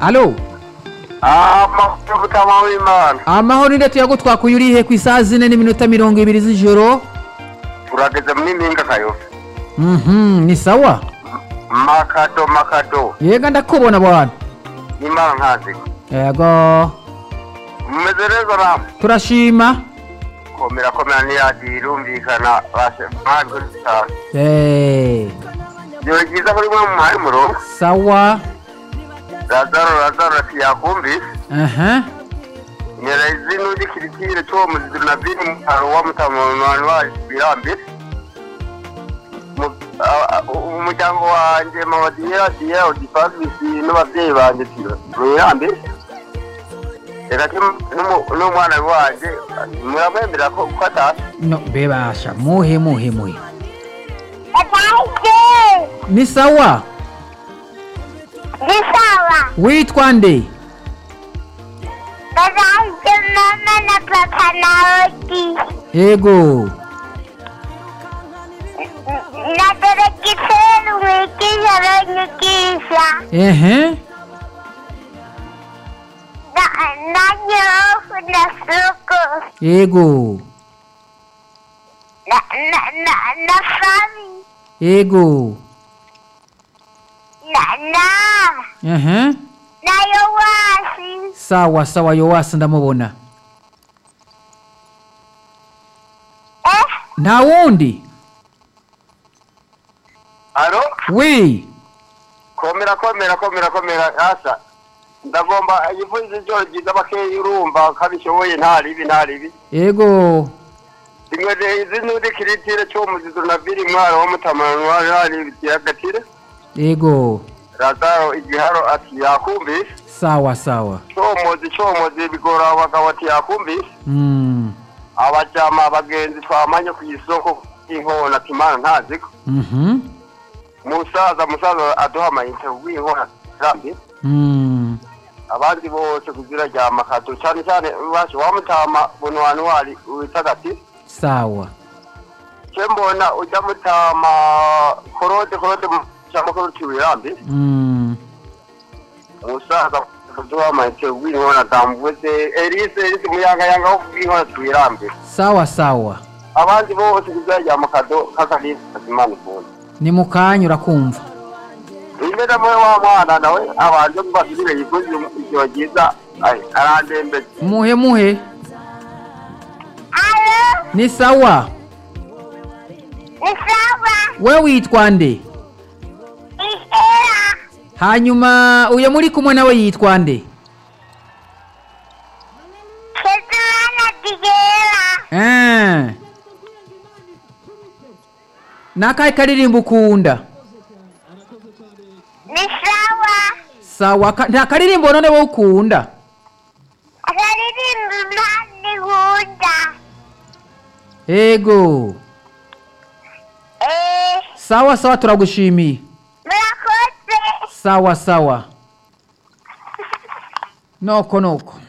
alo amahoro mutamu w'imana amahoro ndetse tuyagutwakuye urihe ku isaha zine n'iminota mirongo ibiri z'ijoro turageze mu n'impinga kayobe Mhm, ni sawa makado makado yega ndakubona abantu imana nkazi yego mumeze neza namwe turashima komera komera ntiyagiye irumvikana bashe mpamvu cyane Eh, igihe cyiza kuri mwe muhaye umurongo sawa razaro razaro ati yakumvise aha nyera izina ugikirikire cy'uwo muziziro na bini mutaro wa mutamu w'imana waje birambire Mu- a- a- umuryango wanjye mama diyera diyera udipasisi n'ababyeyi banjye birambire reka kim- n'umu- n'umwana wanjye muramwemera ko ko atazi no bebasha muhe muhe muhe Etanze ni sawa gisawa witwa nde bazanze mama na papa nawe ki yego na deregise rumwigisha runyigisha ehe Na- na nyofu na suku yego na- na- na- na fami yego na na ehe na yowasi sawa sawa yowasi ndamubona eh nta wundi alo wi komera komera komera komera hasa ndagomba yivuze ijoro ryiza bakeya urumva kabishoboye nta ribi nta ribi yego rimwe rero n'undi kiritire cyo muzizo na biri mwaro wo mutamanu wari hari kiyagatire yego razaro igiharo ati yakumvise sawa sawa comozi comozi bigora abagabo ati yakumvise Mm, abajama abagenzi twamanye ku isoko inkona ati imana ntaziko mhm, musaza musaza aduha amayinite w'inkona zirambi mm, abandi bose kuzira ryama kadu cyane cyane baje wamutama buntu wantu wari witagati sawa cyo mbona ujya mutama korode korode cyangwa korode wirambi Mm, umusaza kuduha mayite w'inkona dambuze elise elise muyangayanga wo w'inkona twirambira sawa sawa abandi bose kuzajya mu kado k'akalisi kazimana ukuntu ni mu kanya urakumva imbere muri wa mwana nawe abanje kubasubire yikoze ijoro ryiza ay- arandembeze muhe muhe alo ni sawa ni sawa we witwa nde ihera hanyuma uyu muri kumwe nawe yitwa nde kezimana digera Eh. ni akahe karirimbo ukunda ni sawa sawa ka- nta karirimbo none wowe ukunda akaririmba impande nkunda yego eee sawa sawa turagushimiye murakoze sawa sawa noko noko